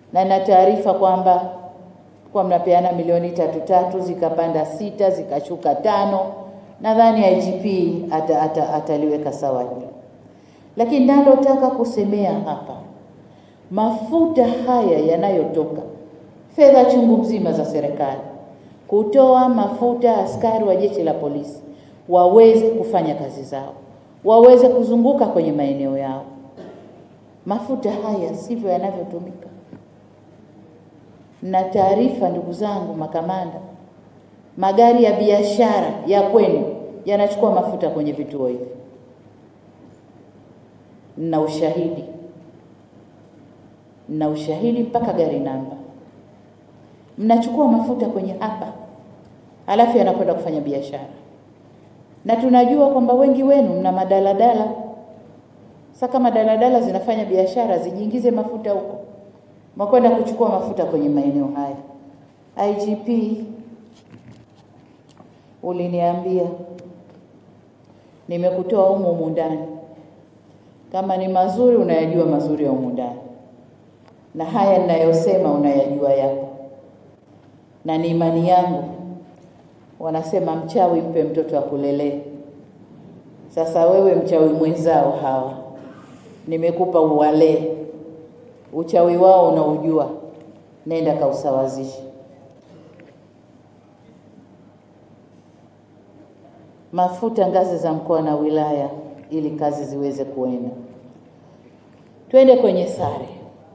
na na taarifa kwamba kwa mnapeana milioni tatu tatu zikapanda sita zikashuka tano. Nadhani IGP ata, ata, ataliweka sawa hilo, lakini nalotaka kusemea hapa, mafuta haya yanayotoka, fedha chungu mzima za serikali kutoa mafuta askari wa jeshi la polisi waweze kufanya kazi zao, waweze kuzunguka kwenye maeneo yao. Mafuta haya sivyo yanavyotumika. Na taarifa, ndugu zangu makamanda, magari ya biashara ya kwenu yanachukua mafuta kwenye vituo hivi, na ushahidi na ushahidi mpaka gari namba. Mnachukua mafuta kwenye hapa, halafu yanakwenda kufanya biashara, na tunajua kwamba wengi wenu mna madaladala. Sasa kama daladala zinafanya biashara, zijiingize mafuta huko, mwakwenda kuchukua mafuta kwenye maeneo haya. IGP, uliniambia nimekutoa humu humu ndani, kama ni mazuri unayajua mazuri ya humu ndani, na haya ninayosema unayajua yapo, na ni imani yangu. Wanasema mchawi mpe mtoto akulelee. Sasa wewe mchawi mwenzao hawa nimekupa uwalee, uchawi wao unaujua, nenda kausawazishe. Mafuta ngazi za mkoa na wilaya, ili kazi ziweze kuenda. Twende kwenye sare.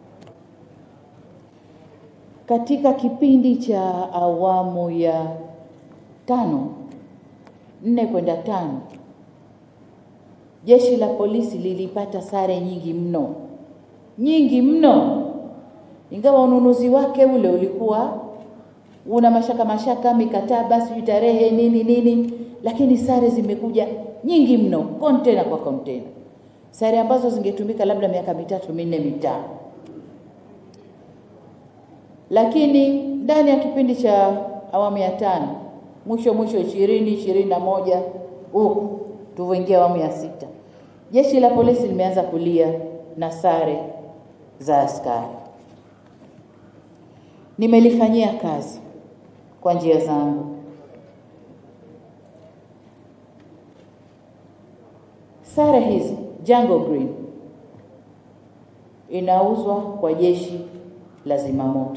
Katika kipindi cha awamu ya tano, nne kwenda tano, jeshi la polisi lilipata sare nyingi mno, nyingi mno, ingawa ununuzi wake ule ulikuwa una mashaka mashaka, mikataba, sijui tarehe nini nini, lakini sare zimekuja nyingi mno, kontena kwa kontena, sare ambazo zingetumika labda miaka mitatu minne mitano lakini ndani ya kipindi cha awamu ya tano mwisho mwisho ishirini ishirini na moja huku tuvyoingia awamu ya sita, jeshi la polisi limeanza kulia na sare za askari. Nimelifanyia kazi kwa njia zangu. Sare hizi Jungle Green inauzwa kwa jeshi la zimamoto.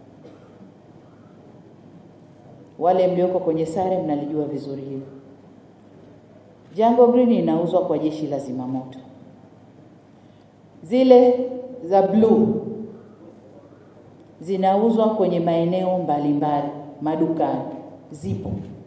Wale mlioko kwenye sare mnalijua vizuri hilo. Jungle Green inauzwa kwa jeshi la zimamoto. Zile za blue zinauzwa kwenye maeneo mbalimbali, madukani zipo.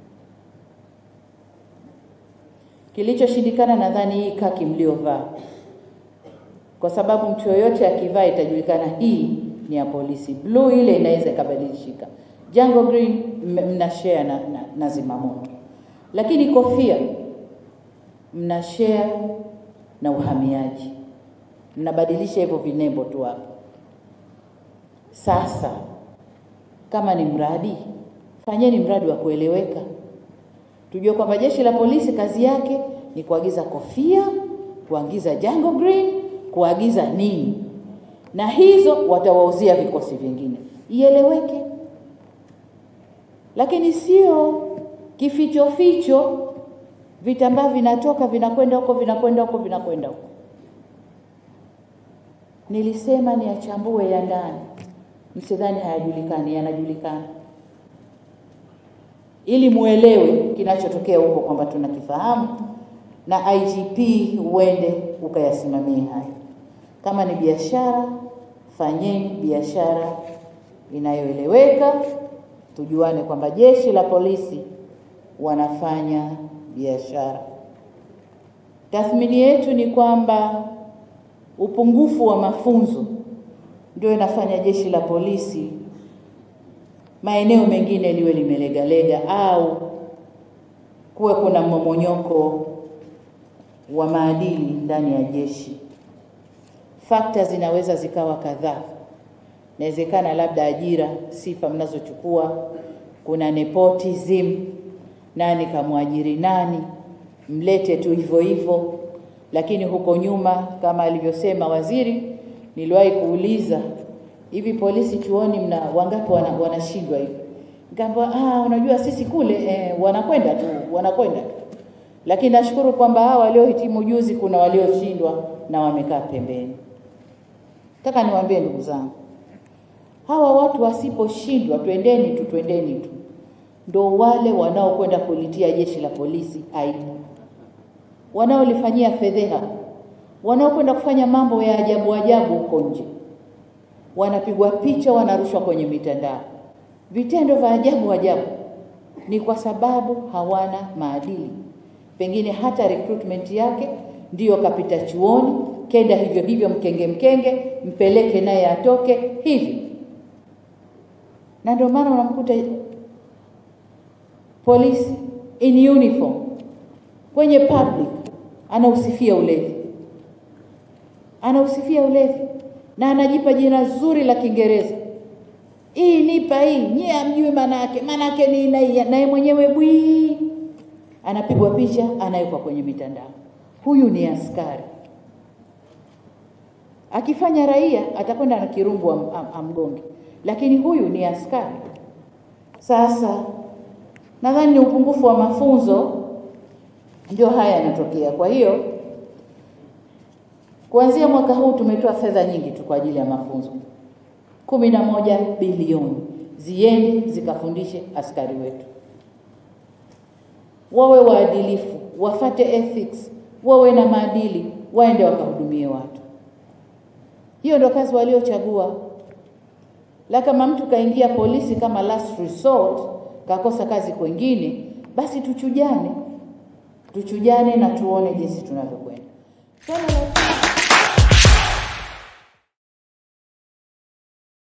Kilichoshindikana nadhani hii kaki mliovaa, kwa sababu mtu yoyote akivaa itajulikana hii ni ya polisi. Blue ile inaweza ikabadilishika. Jungle Green mna share na, na, na zimamoto, lakini kofia mna share na uhamiaji, mnabadilisha hivyo vinembo tu hapo. Sasa kama ni mradi, fanyeni mradi wa kueleweka, tujue kwamba jeshi la polisi kazi yake ni kuagiza kofia, kuagiza Jungle Green, kuagiza nini, na hizo watawauzia vikosi vingine, ieleweke lakini sio kificho ficho, vitambaa vinatoka vinakwenda huko vinakwenda huko vinakwenda huko. Nilisema ni achambue ya ndani, msidhani hayajulikani, yanajulikana, ili muelewe kinachotokea huko kwamba tunakifahamu, na IGP uende ukayasimamie hayo. Kama ni biashara, fanyeni biashara inayoeleweka tujuane kwamba jeshi la polisi wanafanya biashara. Tathmini yetu ni kwamba upungufu wa mafunzo ndio inafanya jeshi la polisi maeneo mengine liwe limelegalega au kuwe kuna mmomonyoko wa maadili ndani ya jeshi. Fakta zinaweza zikawa kadhaa inawezekana labda ajira, sifa mnazochukua, kuna nepotism, nani kamwajiri nani, mlete tu hivyo hivyo. Lakini huko nyuma, kama alivyosema waziri, niliwahi kuuliza hivi polisi chuoni mna wangapi wana, wanashindwa hivi? Ngamba ah, unajua sisi kule eh, wanakwenda tu wanakwenda tu, lakini nashukuru kwamba hawa waliohitimu juzi kuna walioshindwa na wamekaa pembeni. Nataka niwaambie ndugu zangu, hawa watu wasiposhindwa, twendeni tu, twendeni tu, ndo wale wanaokwenda kulitia jeshi la polisi aibu, wanaolifanyia fedheha, wanaokwenda kufanya mambo ya ajabu ajabu huko nje, wanapigwa picha, wanarushwa kwenye mitandao. Vitendo vya ajabu ajabu ni kwa sababu hawana maadili, pengine hata recruitment yake ndiyo kapita chuoni, kenda hivyo hivyo, mkenge mkenge, mpeleke naye atoke hivi, na ndio maana unamkuta polisi in uniform kwenye public anausifia ulevi, anausifia ulevi na anajipa jina zuri la Kiingereza, hii nipa hii, nyie amjui maana yake, maana yake ni na naye mwenyewe bwii, anapigwa picha, anawekwa kwenye mitandao. Huyu ni askari. Akifanya raia atakwenda na kirungu am, am, amgonge, lakini huyu ni askari. Sasa nadhani ni upungufu wa mafunzo ndio haya yanatokea. Kwa hiyo kuanzia mwaka huu tumetoa fedha nyingi tu kwa ajili ya mafunzo, kumi na moja bilioni ziende zikafundishe askari wetu, wawe waadilifu, wafate ethics, wawe na maadili, waende wakahudumie watu. Hiyo ndio kazi waliochagua. La, kama mtu kaingia polisi kama last resort, kakosa kazi kwengine, basi tuchujane, tuchujane na tuone jinsi tunavyokwenda. Swala la